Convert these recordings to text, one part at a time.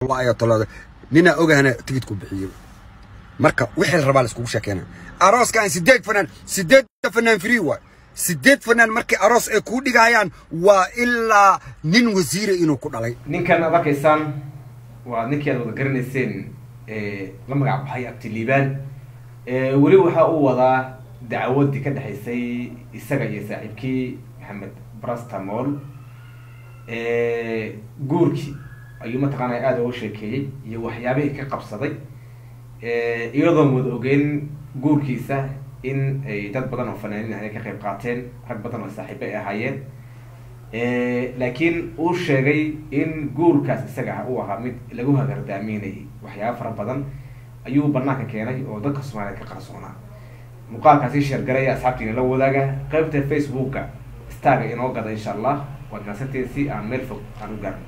ayaa talooda ninaa ogahana tigidku bixiyo marka wixii la rabaa la iskugu sheekeena arooskan sideed fanaan sideedda fanaan free waay sideed fanaan markii aroos ay kuu dhigayaan waa ilaa nin wasiira inuu ku dhalay ninkan aad arkaysaan waa ninkii aad wada garanayseen la magac baxay abtiliibaan weli waxa uu wadaa dacwadii ka dhexaysay isaga iyo saaxiibkii maxamed brastamol guurkii ayuu mataqaanaa aada uga sheekeeyey iyo waxyaabihii ka qabsaday iyadoon wada ogeyn guurkiisa in ay dad badan oo fanaaniin ay ka qayb qaateen rag badan oo saaxiibo ay ahaayeen laakiin uu sheegay in guurkaas isaga ah uu ahaa mid lagu hagardaaminayay waxyaaba fara badan ayuu banaanka keenay oo dadka soomaaliyeed ka qarsoonaa muuqaalkaasi sheergaraya asxaabtiina la wadaaga qaybta facebooka starga inoo gada insha allah waad maasanteen si aan meel fog aan u gaarno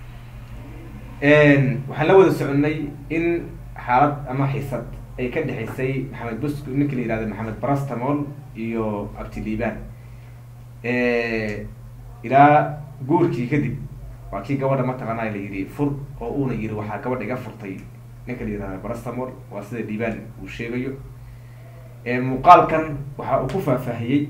waxaan la wada soconay in xaalad ama xiisad ay ka dhexaysay maxamed bus ninka la yihahdo maxamed brastamol iyo abtiliibaan ilaa guurkii kadib waa kii gabadha mataqaanaa la yidhi fur oo uuna yiri waxaa gabadha iga furtay ninka la yihahdo brastamol waa sida liibaan uu sheegayo muuqaalkan waxa uu ku faahfaahiyey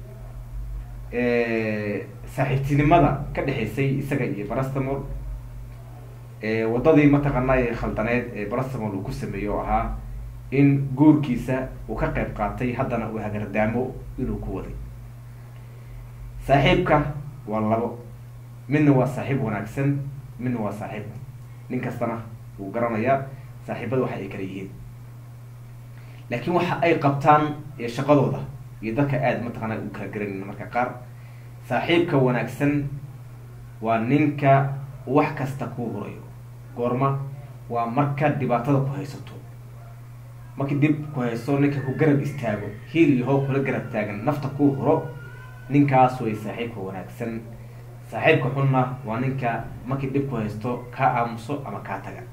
saaxiibtinimada ka dhexaysay isaga iyo brastamol waddadii mataqaanaa ee khaldaneed ee brastamol uu ku sameeyey oo ahaa in guurkiisa uu ka qayb qaatay haddana uu hagardaamo inuu ku waday saaxiibka waa labo midna waa saaxiib wanaagsan midna waa saaxiib nin kastana wuu garanayaa saaxiibada waxa ay kala yihiin laakiin waxa ay qabtaan shaqadooda iyo dadka aada mataqaanaa u kala garanayna marka qaar saaxiibka wanaagsan waa ninka wax kasta kuu hurayo goorma waa marka dhibaatada ku haysato markii dib ku haysto ninka ku garab istaago hiil iyo hoob kula garab taagan nafta kuu huro ninkaas way saaxiibka wanaagsan saaxiibka xunna waa ninka markii dhib ku haysto kaa aamuso ama kaa taga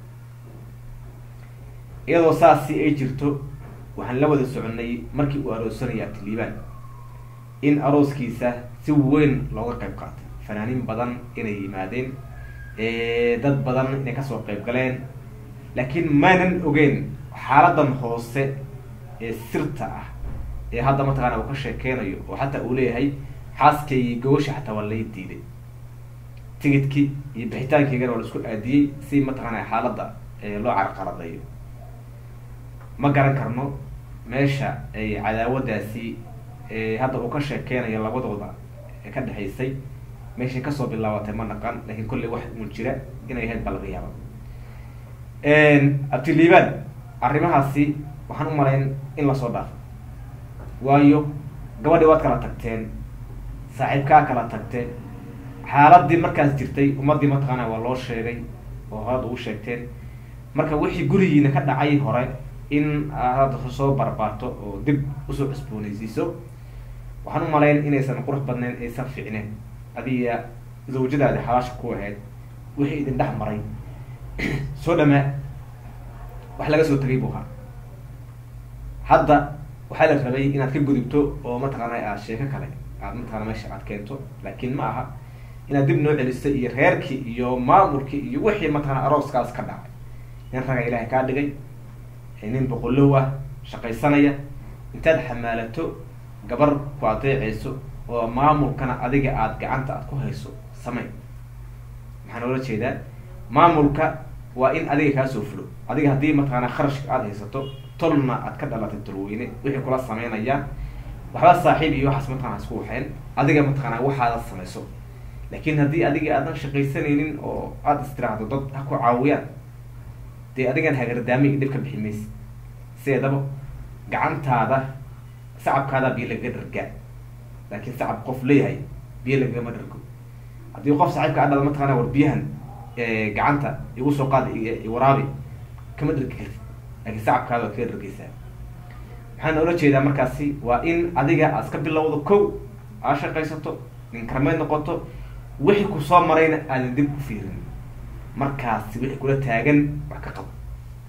iyadoo saasi ay jirto waxaan la wada soconay markii uu aroosanaya abtiliibaan in arooskiisa si weyn looga qayb qaatay fanaaniin badan inay yimaadeen dad badan inay kasoo qayb galeen laakiin maanan ogeyn xaaladan hoose ee sirta ah ee hadda mataqana uu ka sheekeynayo oo xataa uu leeyahay xaaskaygi gawasha xataa waa lay diiday tigidkii iyo bixitaankeygana waa la isku aadiyey si mataqaana xaaladda loo carqaladeeyo ma garan karno meesha ay cadaawadaasi hadda uu ka sheekeynayo labadooda ee ka dhexaysay meeshay kasoo bilaabatay ma naqan lakin kolley wax uun jira inay ahayd ba laga yaaba abtiliibaan arrimahaasi waxaan u malayn in lasoo dhaafo waayo gabadhii waad kala tagteen saaxiibkaa kala tagteen xaaladii markaas jirtay ummadii mataqaana waa loo sheegay oo horada ugu sheegteen marka wixii gurigiina ka dhacay hore in aad soo barbaarto oo dib usoo cusboonaysiiso waxaan u malayn inaysan qurux badnayn aysan fiicneen adiga zawjadaadi xalaasha ku ahayd wixii idin dhex maray soo dhamaa wax laga soo tegay buu ahaa hadda waxaa la rabay inaad ka gudubto oo mataqaana aad sheeko kale aad mataqana meesha aad keento laakiin ma aha inaad dib noo celiso iyo reerkii iyo maamulkii iyo wixii mataqana arooskaas ka dhacay nin raga ilaahay kaa dhigay nin boqolow ah shaqaysanaya intaad xamaalato gabar ku adeecayso oo maamulkana adiga aada gacanta aad ku hayso samey maxaan oola jeedaa maamulka waa in adiga kaa soo fulo adiga haddii mataqaana kharashka aada haysato tolna aad ka dhalatay tolweyne wixii kula sameynayaan waxba saaxiib iyo waxaas mataqana isku waxeen adiga mataqaana waxaada samayso laakiin haddii adiga aadan shaqaysanaynin oo aada istiraahdo dad ha ku caawiyaan dee adigan hagardaami dhib ka bixi maysa sideedaba gacantaada sacabkaada biyo lagaga dhargaa laakiin sacab qof leeyahay biyo lagagama dhargo haddii qof saaxiibka adhada mataqana war biyahan gacanta igu soo qaada waraabi kama dhargi kartid laakiin sacabkaada waad kaga dhargeysaa waxaan oola jeedaa markaasi waa in adiga aad iska bilowdo kow aad shaqaysato nin karmeed noqoto wixii kusoo marayna aadan dib ku fiirin markaasi wixii kula taagan wax ka qabo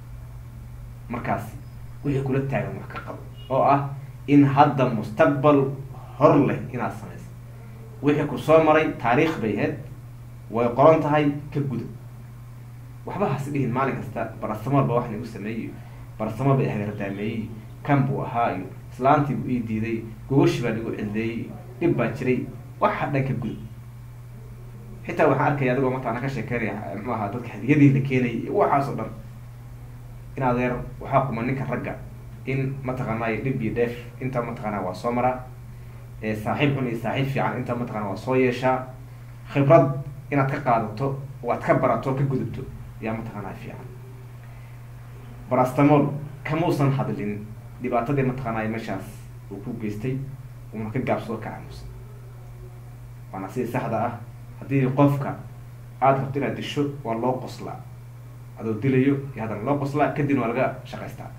markaasi wixii kula taagan wax ka qabo oo ah in hadda mustaqbal hor leh inaad samayso wixii ku soo maray taariikh bay ahayd way qoran tahay ka guda waxba has dhihin maalin kasta barastamool ba wax nagu sameeyey barastamool ba hagardaameeyey kan buu ahaa iyo islaantii buu ii diiday gogoshi baa nagu cildeeyey dhib baa jiray waxa dhan ka gudub xitaa waxaan arkaya adigoo mataqana ka sheekeynaya muxuu ahaa dadka hadiyadii la keenayay iyo waxaas oo dhan in adeer waxaa kuma ninka ragga in mataqaanay dhib iyo dheef inta mataqaana waa soo maraa saaxiib xun iyo saaxiib fiican inta mataqana waa soo yeeshaa khibrad inaad ka qaadato waad ka barato ka gudubto yaa mataqaanaa fiican barastamol kamuusan hadlin dhibaatadii mataqaanay meeshaas uu ku geystay uuna ka gaabsado ka aamusan waana sidii saxda ah haddii qofka aada rabto inaad disho waa loo qoslaa adoo dilayo iyo haddana loo qoslaa kadibna waa laga shaqaystaa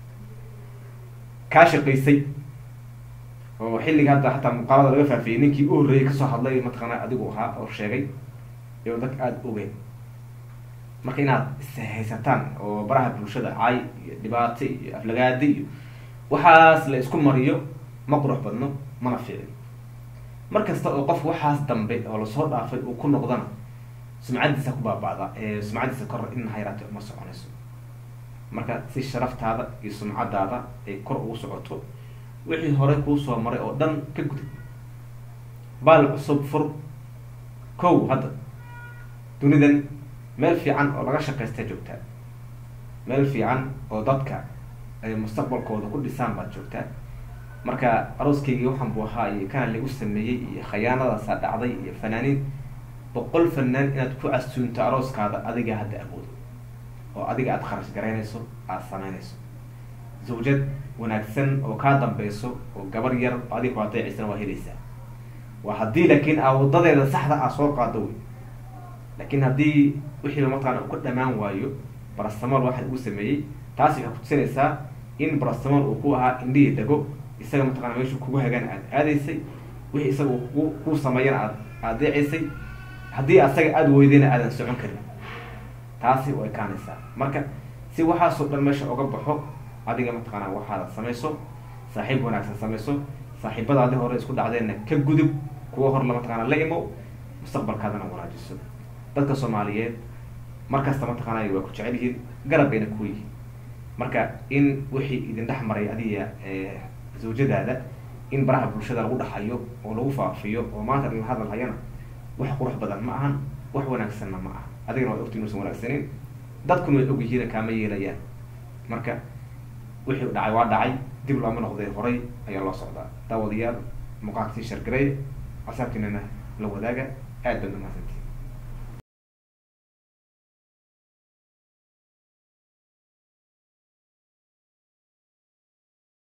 kaa shaqaysay oo xilliga hadda hataa muuqaalada laga faafiyey ninkii u horreeyay kasoo hadlay mataqaana adigu ahaa oo sheegay iyo dadka aada ogeen marka inaad ishaysataan oo baraha bulshada cay iyo dhibaato iyo aflagaadi iyo waxaas la isku mariyo ma qurux badno mana fiicin mar kasta oo qofka waxaas dambe oo lasoo dhaafay uu ku noqdana sumcaddiisa ku baaba'da sumcaddiisa kor in hayraate uma soconayso marka si sharaftaada iyo sumcadaada ay kor ugu socoto wixii hore kuu soo maray oo dhan ka gudub baal cusub fur kow hadda dunidan meel fiican oo laga shaqaysta joogtaa meel fiican oo dadka ay mustaqbalkooda ku dhisaan baad joogtaa marka arooskaygii waxaan buu ahaa iyo kana lagu sameeyey iyo khayaanadaasaa dhacday iyo fanaaniin boqol fanaan inaad ku casuunto arooskaada adiga hadda awoodo oo adiga aada kharash garaynayso aada samaynayso zawjad wanaagsan oo kaa dambeyso oo gabar yar adiga ku adeecaysana waa helaysaa waa haddii laakiin aa wadadeeda saxda ah soo qaado wey laakiin haddii wixiiba mataqana uu ka dhamaan waayo barastamool waxa uu sameeyey taasi waxay kutusinaysaa in barastamool uu ku ahaa indhihii dago isaga mataqana meeshu kugu hagaan aad aadaysay wixii isaga ku kuu sameeyana aad adeecaysay haddii asaga aada weydayna aadan socon karin taasi way kaanaysaa marka si waxaasoo dhan meesha oga baxo adiga mataqaana waxaada samayso saaxiib wanaagsan samayso saaxiibadaadi hore isku dhacdeenna ka gudub kuwa hor la mataqaana la imow mustaqbalkaadana wanaajiso dadka soomaaliyeed markasta mataqaanay waa ku jecel yihiin garab bayna ku yihiin marka in wixii idin dhex maray adiga zawjadaada in baraha bulshada lagu dhaxayo oo lagu faafiyo oo maanta la hadal hayana wax qurux badan ma ahan wax wanaagsanna ma aha adigana waad ogti inuusan wanaagsanin dadkuna way ogyihiina kaama yeelayaan marka wixii dhacay waa dhacay dib looma noqday horay ayaa loo socdaa daawadayaal muuqaalka sii shargaray asaabtiinana la wadaaga aad baad umahadsanti